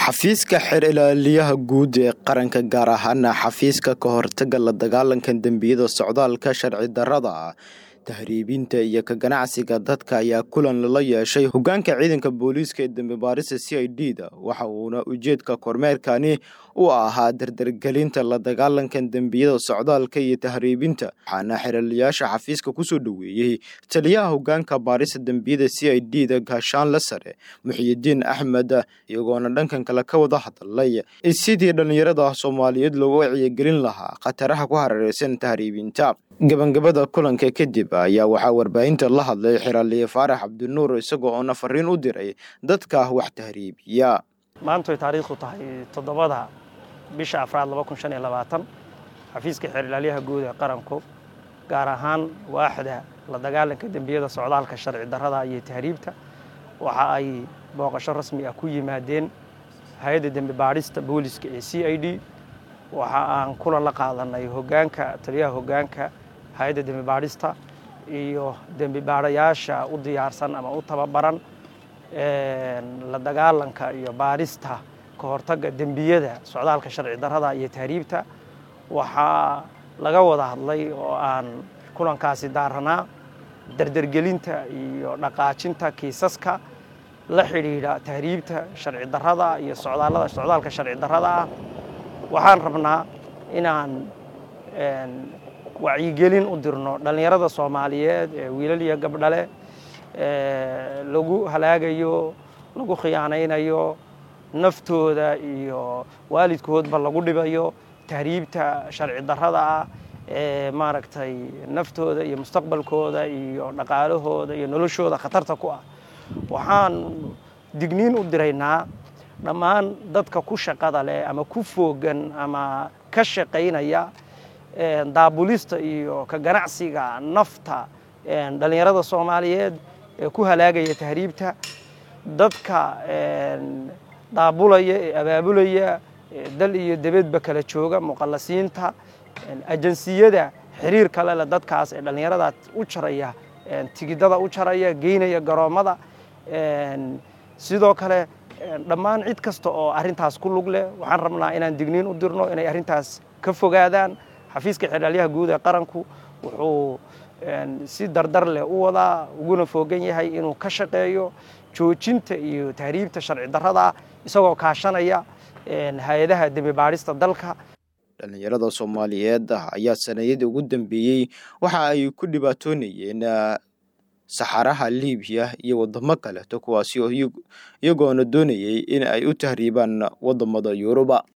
xafiiska xeer ilaaliyaha guud ee qaranka gaar ahaana xafiiska ka hortaga la dagaalanka dembiyada socdaalka sharci darrada tahriibinta iyo ka ganacsiga dadka ayaa kulan lala yeeshay hogaanka ciidanka booliiska ee dembi baarista c i d da waxa uuna ujeedka kormeerkani u ahaa dardargelinta la dagaalanka dembiyada socdaalka iyo tahriibinta waxaana xeraliyaasha xafiiska kusoo dhoweeyey taliyaha hogaanka baarista dembiyada c i d da gaashaanle sare muxiyidiin axmed iyagoona dhankan kale ka wada hadalay sidii dhallinyarada soomaaliyeed loogu wacyigelin lahaa khataraha ku hareereysan tahriibinta gabangabada kulanka kadib ayaa waxaa warbaahinta la hadlay xiraliye faarax cabdinuur isagoo oona fariin u diray dadka wax tahriibiya maantoy taariikhdu tahay toddobada bisha afraad xafiiska xeer ilaalyaha guud ee qaranku gaar ahaan waaxda la dagaalanka dembiyada socdaalka sharci darrada iyo tahriibta waxa ay booqasho rasmi ah ku yimaadeen hay-adda dembi baadhista booliska ee c i d waxa aan kulan la qaadanay hogaanka taliyaha hogaanka hay-adda dembi baadhista iyo dembi baadhayaasha u diyaarsan ama u tababaran la dagaalanka iyo baadhista ka hortagga dembiyada socdaalka sharci darrada iyo tahriibta waxaa laga wada hadlay oo aan kulankaasi daaranaa dardargelinta iyo dhaqaajinta kiisaska la xidhiidha tahriibta sharci darrada iyo socdaalada socdaalka sharci darrada ah waxaan rabnaa inaan wacyigelin u dirno dhallinyarada soomaaliyeed ee wiilal iyo gabdhale lagu halaagayo lagu khiyaanaynayo naftooda iyo waalidkoodba lagu dhibayo tahriibta sharci darrada ah ee maaragtay naftooda iyo mustaqbalkooda iyo dhaqaalahooda iyo noloshooda khatarta ku ah waxaan digniin u diraynaa dhammaan dadka ku shaqada leh ama ku foogan ama ka shaqaynaya daabulista iyo ka ganacsiga nafta dhallinyarada soomaaliyeed ee ku halaagaya tahriibta dadka daabulaya ee abaabulaya dal iyo debedba kala jooga muqallasiinta ajansiyada xiriir kale leh dadkaas ee dhallinyarada u jaraya tigidada u jaraya geynaya garoommada sidoo kale dhammaan cid kasta oo arrintaas ku lug leh waxaan rabnaa inaan digniin u dirno inay arrintaas ka fogaadaan xafiiska xeeraalyaha guud ee qaranku wuxuu si dardar leh u wadaa uguna foogan yahay inuu ka shaqeeyo joojinta iyo tahriibta sharci darrada isagoo kaashanaya hay-adaha dembi baadhista dalka dhallinyarada soomaaliyeed ayaa sanayadii ugu dambeeyey waxa ay ku dhibaatoonayeen saxaraha libiya iyo wadamo kaleeto kuwaasi oo iyagoona doonayay in ay u tahriibaan wadamada yuruba